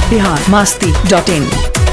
Bihar Masti dot इन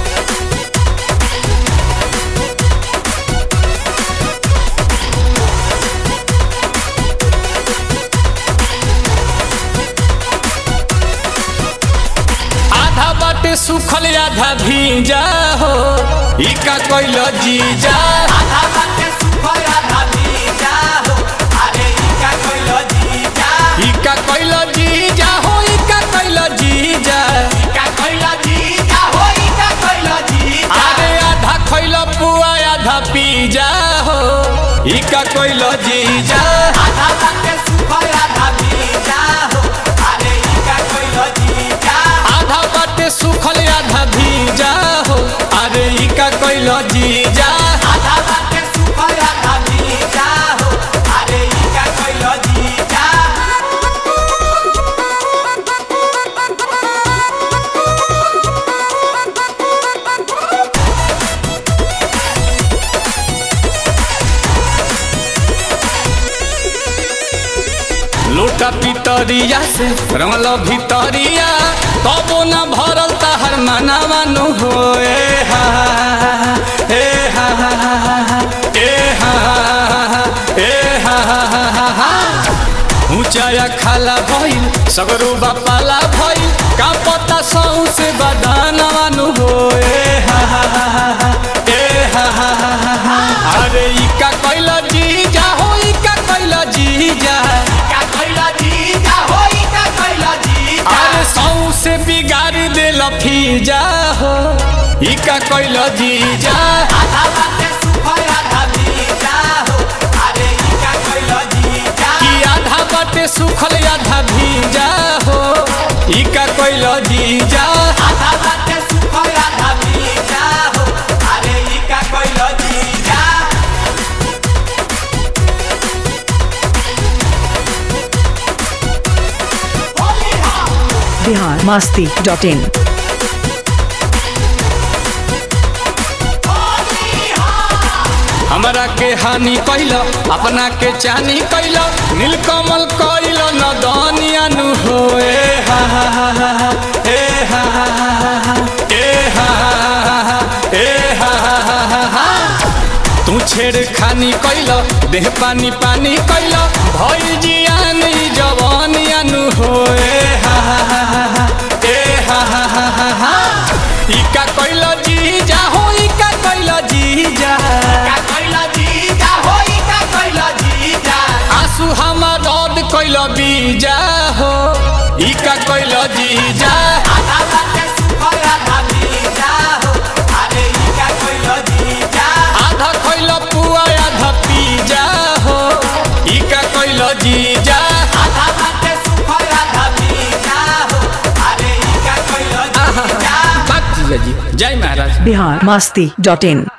आधा बाटे सुखल आधा भीजा हो ई का कोइल जीजा आधा बाटे सुखल आधा भीजा हो अरे ई का कोइल जीजा ई का कोइल जीजा हो ई का कोइल जीजा ई का कोइल जीजा हो ई का कोइल जीजा अरे आधा खइल पुआ आधा पीजा हो ई का कोइल जीजा आधा बाटे सुखल आधा भीजा हो अरे ई का कोइल जीजा आधा बाटे सुखल आधा भीजा हो अरे ई का कोइल जीजा आधा बाटे सुखल आधा भीजा हो अरे ई का कोइल जीजा लोटा पितरिया से रमल भितरिया तबो न भरल तहर मनावानु हो ए हा ए हा ए हा ए हा ऊंचाया खाला भइल सगरो बापाला भइल का पता सौ से बदानवानु हो ए हा ए हा अरे ई का कैल जीजा हो ई का कैल जीजा का कोइल जीजा हो ई का कोइल जीजा अरे सौ से बिगाड़ दे लफीजा हो ई का कैल जीजा आधा बाटे सुखल आधा भीजा हो अरे ई का कोइल जीजा कि आधा बाटे सुखल आधा भीजा हो ई का कैल जीजा आधा बाटे सुखल आधा भीजा हो अरे ई का कोइल जीजा होली हा बिहार मास्ती डॉट इन होली हा हमरा के हानि कैल अपना के चानी कैल नीलकमल कैल न दनियानु हो ए हा हा हा हा हा, ए हा हा हा हा हा, ए हा हा हा हा, ए हा हा हा हा हा। तू छेड़ खानी कैल देह पानी पानी कैल भई जियान ई जवानियानु हो ए हा हा हा हा हा, ए हा हा हा हा हा। ई का कैल जीजा हो ई का कैल जीजा का कोइल जीजा हो ई का कोइल जीजा आंसू हमार रद कैल बीजा हो ई का कैल जीजा आधा बाटे सुखल आधा भीजा हो अरे ई का कोइल जीजा आधा कैल पुआ आधा पीजा हो ई का कैल जीजा आधा बाटे सुखल आधा भीजा हो अरे ई का कोइल जीजा बात जीजा जी जय महाराज बिहार मास्ती डॉट इन